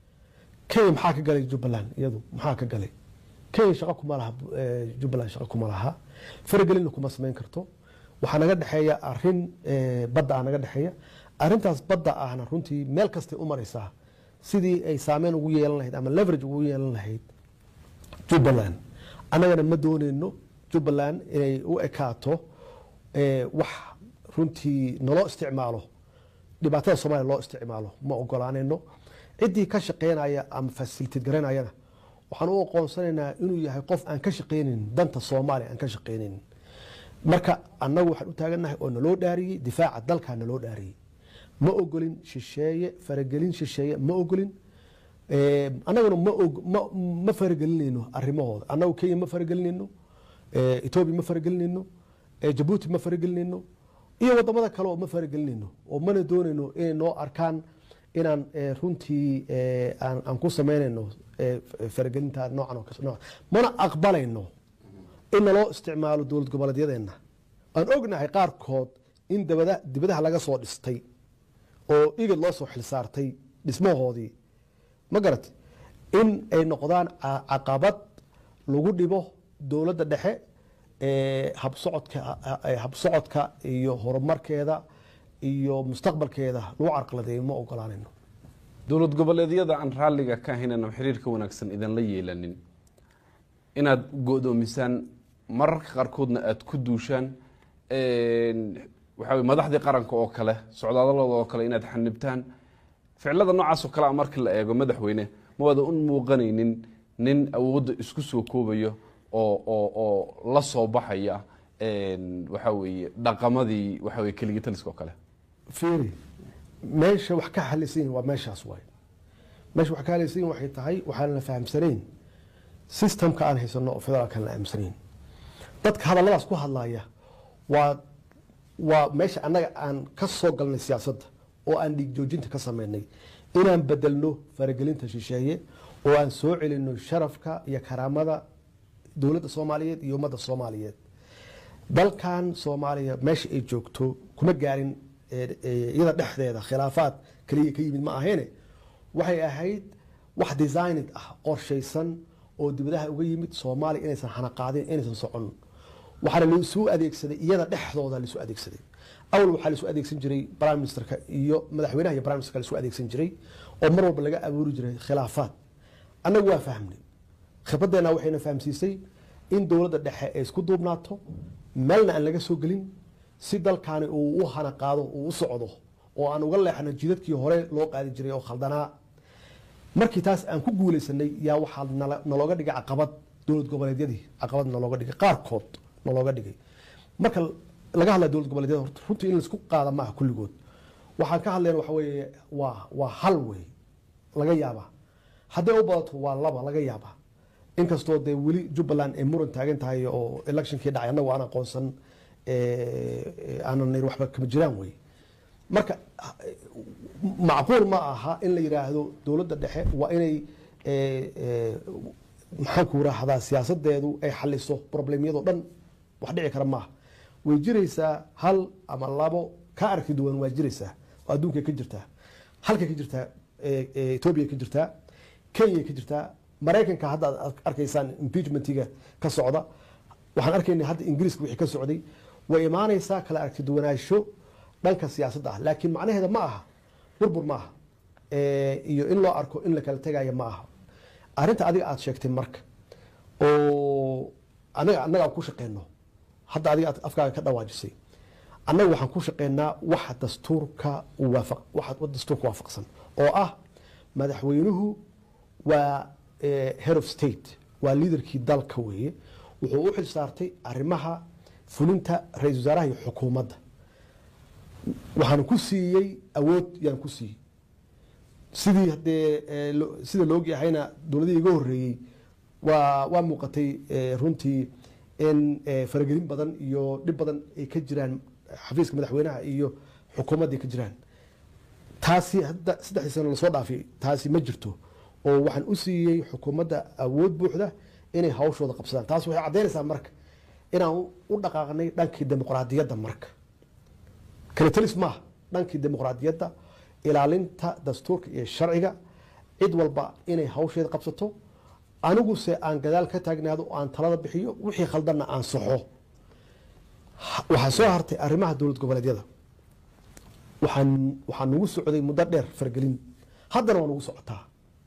kenya maxaa ka galay jubbaland iyadu maxaa ka galay kenya shaqo kuma laha eh, jubbaland shaqo kuma laha faragelinna kuma samayn karto waxaa naga dhexeeya arin eh, badda ah naga dhexeeya arintaas badda ahna runtii meel kastay u maraysaa sidii ay saameyn ugu yeelan lahayd ama leverage ugu yeelan lahayd jubbaland annagana ma dooneyno jubbaland inay u ekaato eh, wax runtii naloo isticmaalo dhibaatada soomaaliya loo isticmaalo ma ogolaanayno ciddii ka shaqeynaya ama fasilitid garanayana waxaan u aqoonsanaynaa inuu yahay qof aan ka shaqeynin danta soomaaliya aan ka shaqeynin marka annagu waxaan u taagannahay oo naloo dhaariyey difaaca dalkaa naloo dhaariyey ma ogolin shisheeye faragelin shisheeye ma ogolin Eh, annaguna ma og- ma- ma faragelinayno arrimahooda annagu kenya ma faragelinayno eh, etoobiya ma faragelinayno eh, jabuuti ma faragelinayno iyo wadamada kale oo ma faragelinayno oo mana doonayno inay noo arkaan inaan eh, runtii eh, aan aan ku samaynayno eh, f- faragelinta noocan oo kas- nooc mana aqbalayno in naloo isticmaalo dowlad goboleedyadeenna aan ognahay qaarkood in dabada dibadaha laga soo dhistay oo igid loo soo xilsaartay dhismahoodii ma garat in ay noqdaan ca- caqabad lagu dhibo dowladda dhexe ee habsocodka ee habsocodka iyo horumarkeeda iyo mustaqbalkeeda lagu carqaladeeyo ma ogolaanayno dowlad goboleedyada aan raalliga ka ahayn ama xiriirka wanaagsan idinla yeelanin inaad go-doomisaan mararka qaarkoodna aada ku duushaan waxaa weye madaxdii qaranka oo kale socdaadalooda oo kale inaad xanibtaan ficilada noocaas oo kale a markii la eego madaxweyne ma wada un muuqanaynin nin awoodda isku soo koobayo oo oo oo la soo baxaya waxaa weeye dhaqamadii waxaa weye keligii taliska oo kale fiiri meesha wax ka halaysan yihin waa meeshaas waay meesha wax ka halaysan yihin waxay tahay waxaan la fahamsanayn systemka aan haysano oo federaalkan la aamsanayn dadka hadalladaas ku hadlaya waa waa meesha annaga aan ka soo galnay siyaasadda oo aan dhiig joojinta ka sameynay inaan bedelno faragelinta shisheeye oo aan soo celino sharafka iyo karaamada dowladda soomaaliyeed iyo ummadda soomaaliyeed dalkan soomaaliya meesha ay joogto kuma gaarin ee, ee, iyada dhexdeeda khilaafaad kaliya ka yimid ma aheene waxay ahayd wax designed ah qorshaysan oo dibadaha uga yimid soomaaliya inaysan xanaqaadin inaysan socon waxaana laisu adeegsaday iyada dhexdooda laisu adeegsaday awal waxaa laisu adeegsan jiray prime ministerka iyo madaxweynaha iyo prime ministerka laisu adeegsan jiray oo mar walba laga abuuri jiray khilaafaad annagu waa fahmnay khibraddeena waxayna fahamsiisay in dowladda dhexe ay isku duubnaato meelna aan laga soo gelin si dalkaani uu u hana qaado uu u socdo oo aan uga leexno jidadkii hore loo qaadi jiray oo khaldanaa markii taas aan ku guuleysanay yaa waxaa nala- nalooga dhigay caqabad dowlad goboleedyadii caqabad nalooga dhigay qaarkood nalooga dhigay marka laga hadlaya dowlad goboleedyada horta runtii in laisku qaada maaha kulligood waxaan ka hadlayna waxa weeye waa waa hal wey laga yaabaa hadday u badato waa laba laga yaabaa inkastoo dee weli jubbaland ay muran taagan tahay oo electionkii dhacay annagu aan aqoonsan eh, aanan nir waxba kama jiraan wey marka macquul ma aha in la yidhaahdo dowladda dhexe waa inay eh, eh, maxaan ku rahdaa siyaasadeedu ay xaliso problemyadoo dhan wax dhici kara maaha way jiraysaa hal ama labo ka arki duwan waa jiraysaa oo adduunkay ka jirtaa halkay ka jirtaa eh, eh, etoobiya ka jirtaa kenya ka jirtaa maraykanka hadda aad arkaysaan impeachmentiga ka socda waxaan arkaynay hadda ingiriiska wixii ka socday way imaanaysaa kala aragti duwanaansho dhanka siyaasadda ah laakiin macnaheeda ma aha burbur ma aha Eh, iyo in loo arko in la kala tegayo ma aha arrinta adiga aad sheegtay marka oo anaga annaga aan ku shaqeyno hadda adiga aad afkaaga ka dhawaajisay annaga waxaan ku shaqeynaa waxa dastuurka waafaq waxa dastuurka waafaqsan oo ah madaxweynuhu waa eh, head of state waa liidarkii dalka weeye wuxuu u xil saartay arrimaha fulinta ra-iisul wasaaraha iyo xukuumadda waxaan ku siiyey awood yaan ku siiyey sidii hadee eh, lo- sida la ogyahayna dowladihii iga horeeyey waa waa muuqatay eh, runtii in eh, faragelin badan iyo dhib badan ay ka jiraan xafiiska madaxweynaha iyo xukuumadda ay ka jiraan taasi hadda saddexdii sano lasoo dhaafay taasi ma jirto oo waxaan u siiyey xukuumadda awood buuxda inay hawshooda qabsadaan taas waxay caddaynaysaa marka inaan u- u dhaqaaqnay dhankii dimuqraadiyadda marka kala talis maaha dhankii dimuqraadiyadda ilaalinta dastuurka iyo sharciga cid walba inay hawsheeda qabsato aniguse aan gadaal ka taagnaado oo aan talada bixiyo wixii khaldanna aan saxo Ha- waxaa soo hartay arrimaha dowlad goboleedyada waxaan waxaa nagu socday muddo dheer fargelin haddana waa nagu socotaa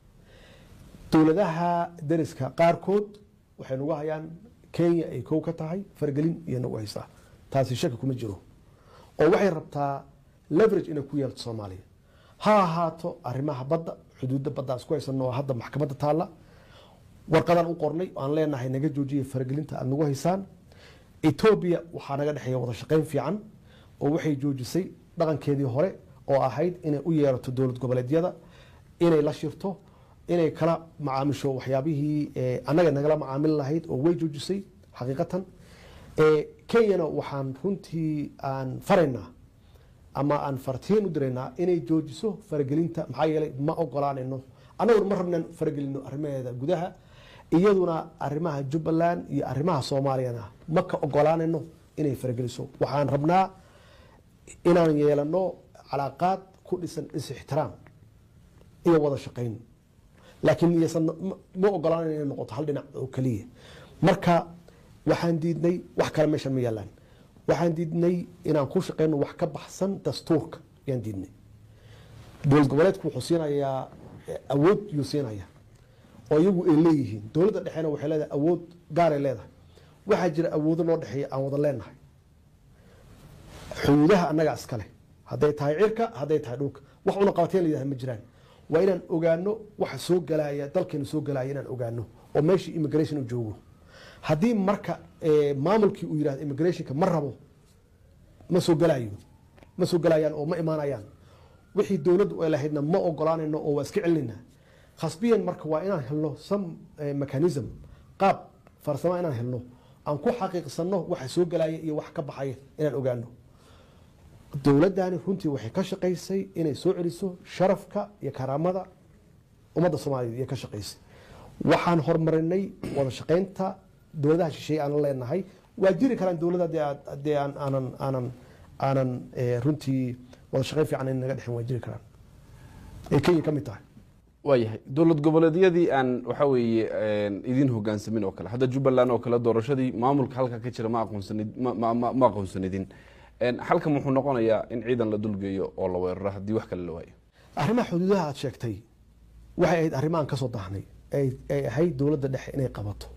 dowladaha dariska qaarkood waxay nagu hayaan kenya ay kow ka tahay fargelin iyo nagu haysaa taasi shaki kuma jiro oo waxay rabtaa leverage inay ku yeelto soomaaliya ha ahaato arrimaha badda xuduudda badda aan isku haysano oo hadda maxkamadda taalla warqadaan u qornay oo aan leenahay naga joojiya faragelinta aada nagu haysaan etoobiya waxaa naga dhexeeya wada shaqayn fiican oo waxay joojisay dhaqankeedii hore oo ahayd inay u yeerato dowlad goboleedyada inay la shirto inay kala macaamisho waxyaabihii eh, annaga nagala macaamili lahayd oo way joojisay xaqiiqatan Eh, kenyana waxaan runtii aan faraynaa ama aan fartiin u diraynaa inay joojiso faragelinta maxaa yeelay ma ogolaanayno annaguna ma rabnaan faragelino arrimaheeda gudaha iyaduna arrimaha jubbaland iyo arrimaha soomaaliyana ma ka ogolaanayno inay farageliso waxaan rabnaa inaan yeelano calaaqaad ku dhisan is-ixtiraam iyo wada shaqayn laakiin iysan ma- ma ogolaanayn inay noqoto hal dhinac oo keliya marka waxaan diidnay wax kale meeshan ma yaalaan waxaan diidnay inaan ku shaqeyno wax ka baxsan dastuurka ayaan diidnay dowlad goboleedku wuxuu siinayaa eh, awood yuu siinaya oo iyagu ay leeyihiin dowladda dhexeena waxay leedahay awood gaaray leedahay waxaa jira awoodo noo dhexeeya aan wada leenahay xuduudaha annagaa iskale hadday tahay cirka hadday tahay dhulka wax una qabateen la yidhaha ma jiraan waa inaan ogaano waxa soo galaya dalkeenu soo galaya inaan ogaano oo meeshii immigration uu joogo haddii marka eh, maamulkii uu yidhahdo immigrationka ma rabo ma soo galayo ma soo galayaan oo ma imaanayaan wixii dowladdu ay lahaydna ma ogolaanayno oo waa iska celinayna khasbiyan marka waa inaan helno some eh, mechanism qaab farsamo inaan helno aan ku xaqiiqsano waxa soo galaya iyo wax ka baxaya inaan ogaano dowladdani runtii waxay ka shaqaysay inay soo celiso sharafka iyo karaamada ummadda soomaaliyeed iyo ka shaqaysay waxaan horumarinay wada shaqaynta dowladaha shisheeye aan leenahay waa jiri karaan dowladda dee aad- dee aan aanan aanan aanan eh, runtii wada shaqayn fiican in naga dhexin waa jiri karaan ay kenya ka mid tahay waayahay dowlad goboleedyadii aan waxa weeye idin hogaansamin oo kale hadda jubbaland oo kale doorashadii maamulka halka ka jira ma aqoonsanid ma- ma ma- ma aqoonsanidin En, halkan wuxuu noqonayaa in ciidan la dulgeeyo oo la weeraro haddii wax kale la waayo arrimaha xuduudaha aad sheegtay waxay ahayd arrimahan ka soo daahnay ay ay ahayd dowladda dhexe inay qabato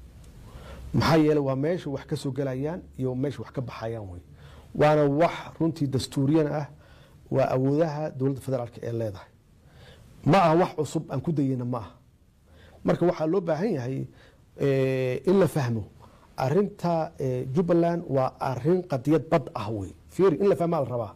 maxaa yeelay waa meesha wax ka soo gelayaan iyo meesha wax ka baxayaan wey waana wax runtii dastuuriyan ah waa awoodaha dowladda federaalk ee leedahay ma aha wax cusub aan ku dayeyna ma aha marka waxaa loo baahan yahay eh, in la fahmo arinta eh, jubbaland waa arin qadiyad bad ah wey fiiri in la fahmaa la rabaa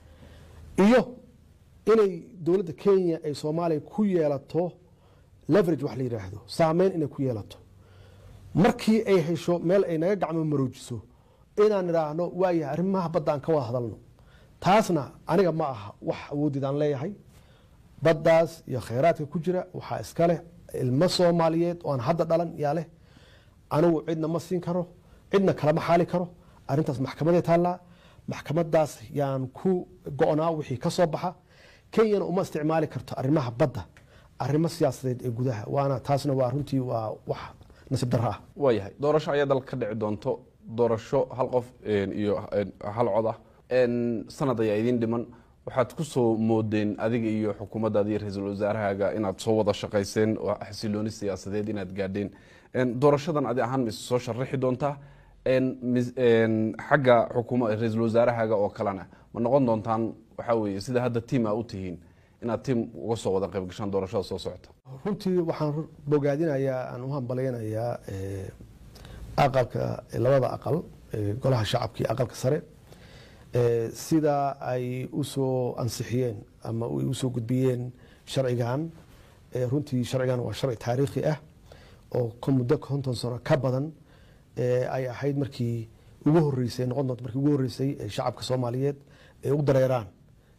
iyo inay dowladda kenya ay soomaaliya ku yeelato leverage wax la yidhaahdo saameyn inay ku yeelato markii ay hesho meel ay naga gacmo maroojiso inaan idhaahno waayahay arrimaha badda aan ka wada hadalno taasna aniga ma aha wax awoodid aan leeyahay baddaas iyo khayraadka ku jira waxaa iska leh ilmo soomaaliyeed oo aan hadda dhalan yaa leh anigu cidna ma siin karo cidna kalama xaali karo arrintaas maxkamaday taallaa maxkamadaas yaan ku go-naa wixii ka soo baxa kenyana uma isticmaali karto arrimaha badda arrimo siyaasadeed ee gudaha waana taasna waa runtii waa wax nasiib darro ah waayahay doorasho ayaa dalka ka dhici doonto doorasho hal qof en, iyo en, hal cod ah En, sanad ayaa idin dhiman waxaad ku soo moodeen adiga iyo xukuumaddaada iyo ra-iisul wasaarahaaga inaad soo wada shaqayseen oo xasilooni siyaasadeed inaad gaadheen En, doorashadan adi ahaan mise soo sharaxi doontaa En, mis- en, xagga xukuma ra-iisul wasaarahaaga oo kalena ma noqon doontaan waxaa weeye sida hadda tiim a u tihiin inaad tiim uga soo wada qayb gashaan doorashada soo socota runtii waxaan bogaadinayaa aan u hambalaynayaa eh, aqalka labada aqal eh, golaha shacabka iyo aqalka sare eh, sida ay usoo ansixiyeen ama ay usoo gudbiyeen sharcigan eh, runtii sharcigan waa sharci taariikhi ah oo ka muddo konton sano ka badan eh, ay ahayd markii ugu horeysay noqon doonto markii ugu horeysay ee shacabka soomaaliyeed ay u dareeraan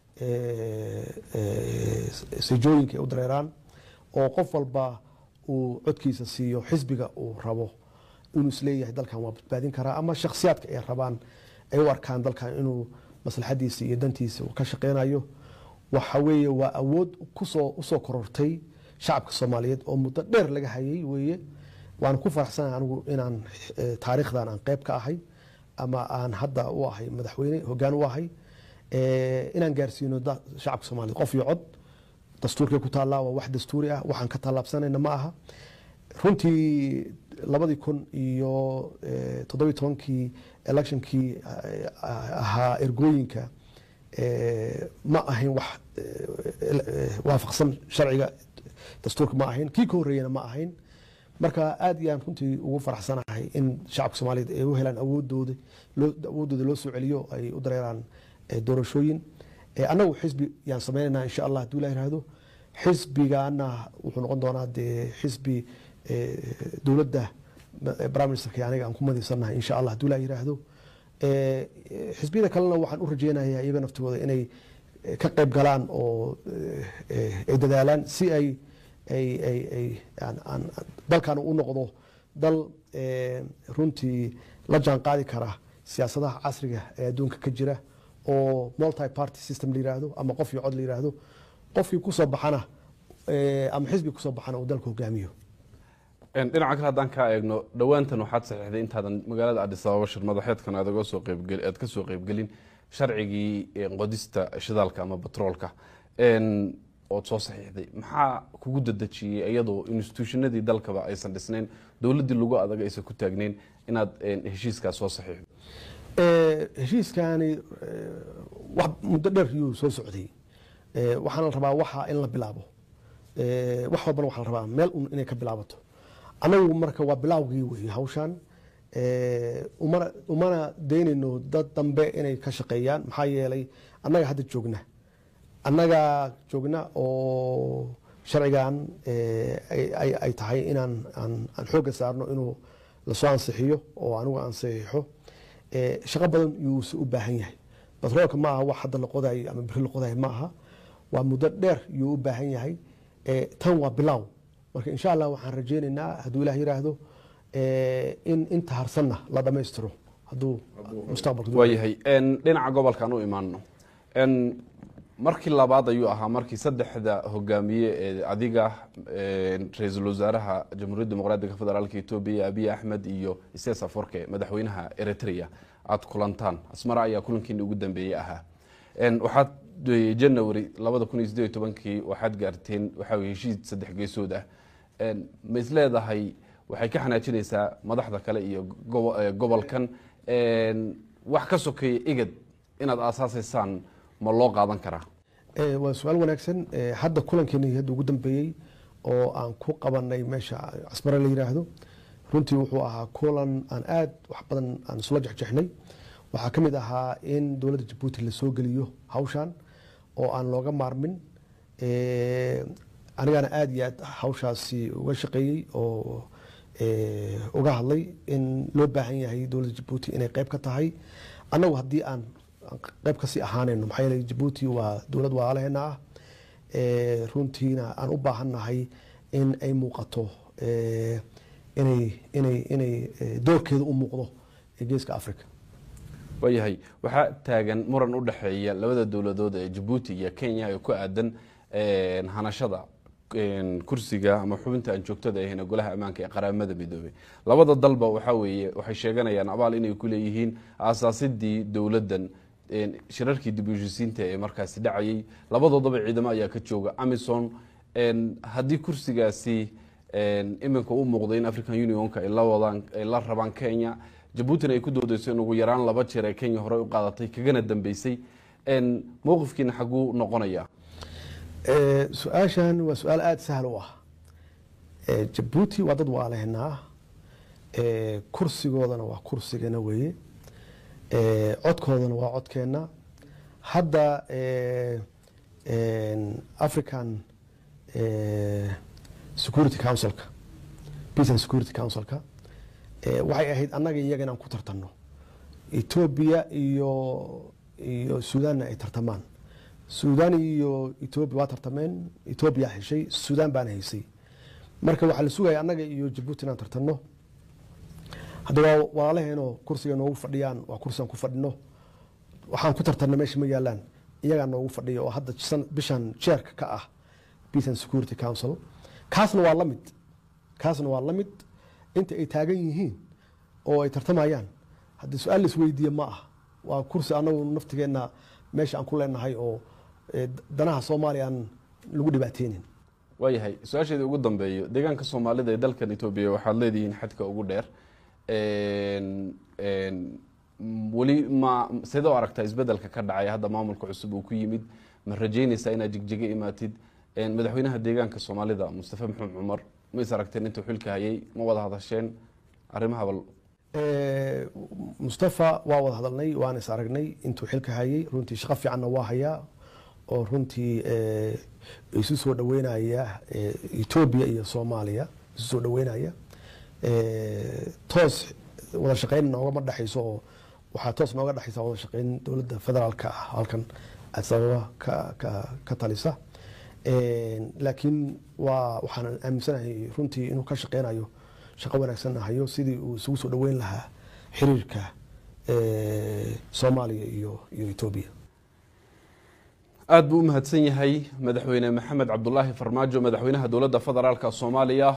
eh, eh, sejooyinka ay u dareeraan oo qof walba uu codkiisa siiyo xisbiga uu rabo inuu isleeyahay dalkan waa badbaadin karaa ama shakhsiyaadka ay rabaan ay u arkaan dalkan inuu maslaxadiisa iyo dantiisa uu ka shaqeynayo waxa weeye waa awood kusoo usoo korortay shacabka soomaaliyeed oo muddo dheer laga hayay weeye waan ku faraxsanahay anigu inaan eh, taariikhdan aan qeyb ka ahay ama aan hadda u ahay madaxweyne hoggaan u ahay eh, inaan gaarsiino da- shacabka soomaaliyeed qof iyo cod dastuurkay ku taallaa waa wax dastuuri ah waxaan ka tallaabsanayna ma aha runtii labadii kun iyo eh, toddobiyi tobankii electionkii eh, ahaa ergooyinka eh, ma ahayn wax eh, eh, waafaqsan sharciga dastuurka ma ahayn kii ka horreeyana ma ahayn marka aad iyaan runtii ugu faraxsanahay in shacabka soomaaliyeed ay u helaan awoodooda loo awoodooda loo soo celiyo ay u dareeraan eh, doorashooyin Eh, annagu xisbi yaan sameynayna insha allah hadduu ilah yihahdo xisbigana wuxuu noqon doonaa dee xisbi eh, dowladda eh, prime ministerka iyo aniga aan ku madiysanahay insha allah hadduu ilah yihahdo Eh, eh, xisbiyada kalena waxaan u rajeynayaa iyaga naftooda inay eh, ka qayb galaan oo eh, eh, ay dadaalaan si ay ay ay ay aan- aan- aan- dalkan u noqdo dal eh, runtii la jaan qaadi kara siyaasadaha casriga ee adduunka ka jira oo multi party system la yiraahdo ama qof iyo cod la yiraahdo qofkii kusoo baxana eh, ama xisbi kusoo baxana uu dalka hogaamiyo Een, dhinaca kale haddaan kaa eegno dhowaantan waxaad saxiixday intaadan magaalada adis ababa shir madaxeedkan aad uga soo qeybgel aad ka soo qeybgelin sharcigii een, qodista shidaalka ama batroolka een, ood soo saxiixday maxaa kugu dadejiyey iyadoo institutionadii dalkaba aysan dhisnayn dowladdii lagu adag aysan ku taagnayn inaad een, heshiiskaas soo saxiixdo Eh, heshiiskaani eh, wax muddo dheer yuu soo socday Eh, waxaana la rabaa waxa in la bilaabo Eh, wax walbana waxaa la rabaa meel un inay ka bilaabato anagu marka waa bilaawgii weeye hawshan Eh, umana umana daynayno dad dambe inay ka shaqeeyaan maxaa yeelay annaga hadda joogna annaga joogna oo sharcigan eh, ay- ay ay tahay inaan aan aan xoogga saarno inuu lasoo ansixiyo oo anigu aan saxiixo Eh, shaqo badan yuuse u baahan yahay batroolka ma aha wax hadda la qodayo ama beri la qodayo ma aha waa muddo dheer yuu u baahan yahay Eh, tan waa bilaaw marka insha allah waxaan rajeynaynaa hadduu ilaah yiraahdo eh, in inta harsanna la dhammaystiro hadduu mustaqbalka waayahay een, dhinaca gobolkaan u imaano een, markii labaad ayuu ahaa markii saddexda hogaamiye ee adiga een, ra-iisul wasaaraha jamhuuriyadda dimuqraadiga federaalka etoobiya abiy axmed iyo isas aforke madaxweynaha eritrea aad kulantaan asmara ayaa kulankiini ugu dambeeyey ahaa Een, waxaad eh, january labada kun iyo sideed iyo tobankii waxaad gaarteen waxaa weye heshiis saddex geesood ah Een, ma is leedahay waxay ka xanaajinaysaa madaxda kale iyo gobo- eh, gobolkan Een, wax ka sokeeya igad inaad aasaasaysaan ma loo qaadan karaa Eh, waa su-aal wanaagsan Eh, hadda kulankeeni hadda ugu dambeeyey oo aan ku qabanay meesha casmare la yiraahdo runtii wuxuu ahaa kulan aan aad wax badan aan isula jexjexnay waxaa ka mid ahaa in dowladda jabuuti lasoo geliyo hawshan oo aan looga maarmin Eh, anigana aad iyo aad hawshaasi uga shaqeeyey oo eh, uga hadlay in loo baahan yahay dowladda jabuuti inay qayb ka tahay annagu haddii aan aan qayb kasii ahaanayno maxaa yeelay jabuuti waa dowlad walaalaheena ah Eh, runtiina aan u baahannahay in ay muuqato eh, inay inay inay eh, doorkeeda u muuqdo ee geeska africa waayahay waxaa taagan muran u dhexeeya labada dowladood ee jabuuti iyo kenya ee ku aadan een, hanashada een, kursiga ama xubinta aan joogtada ahayn ee golaha ammaanka ee qaramada midoobey labada dalba waxaa weeye waxay sheeganayaan abaal inay ku leeyihiin aasaasidii dowladdan een, shirarkii dib u heshisiinta ee markaasi dhacayay labadoodaba ciidamo ayaa ka jooga amison een, haddii kursigaasi een, iminka u muuqday in african unionka ay la wadaan ay la rabaan kenya jabuutina ay ku doodeyso in ugu yaraan laba jeer ee kenya horey u qaadatay kagana dambeysay een, mowqifkiina xaguu noqonaya Eh, su-aashan waa su-aal aada sahal u ah Eh, jabuuti waa dad waalehnaa Eh, kursigoodana waa kursigeena weeye Eh, codkoodana waa codkeenna hadda eh, en, african eh, security councilka peace and security councilka eh, waxay ahayd annaga iyaga inaan ku tartanno etoobiya iyo iyo suudaanna ay tartamaan suudaan iyo etoobiya waa tartameen etoobiya heshay suudaan baana haysay marka waxaa la sugaya annaga iyo jabuuti inaan tartanno hadda waa walaalaheenoo kursiga noogu fadhiyaan waa kursigaan ku fadhino waxaan ku tartanna meesha ma yaalaan iyagaa noogu fadhiya oo hadda san- bishan jeerka ka ah peace and security council kaasna waa la mid kaasna waa la mid inta ay taagan yihiin oo ay tartamayaan haddii su-aal la isweydiiye ma ah waa kursi anagu naftigeenna meesha aan ku leenahay oo eh, danaha soomaaliya aan lagu dhibaateynin waayahay su-aasheeda ugu dambeeyo deegaanka soomaalida ee dalkan etoobiya waxaad leedihiin xadka ugu dheer En- en, m- weli ma sidee u aragtaa isbedelka ka dhacay hadda maamulka cusub uu ku yimid ma rajeynaysaa inaad jigjiga imaatid En, madaxweynaha deegaanka soomaalida mustafa maxamed cumar ma is aragteen intuu xilka hayay ma wada hadasheen arrimaha bal Eh, mustafa waa wada hadalnay waan is aragnay intuu xilka hayay runtii shaqo fiicanna waa hayaa oo runtii eh, isu soo dhaweynaya eh, etoobiya iyo soomaaliya isu soo dhaweynaya Eh, toos wada shaqeyn noogama dhexayso oo waxaa toos nooga dhexaysa wada shaqeyn dowladda federaalka ah halkan addis ababa ka, ka, ka talisa Eh, laakiin waa waxaan aaminsanahay runtii inuu ka shaqeynayo shaqo wanaagsanna hayo sidii uu isugu soo dhaweyn lahaa xiriirka eh, soomaaliya iyo iyo etoobiya aad buu u mahadsan yahay madaxweyne maxamed cabdulaahi farmaajo madaxweynaha dowladda federaalka soomaaliya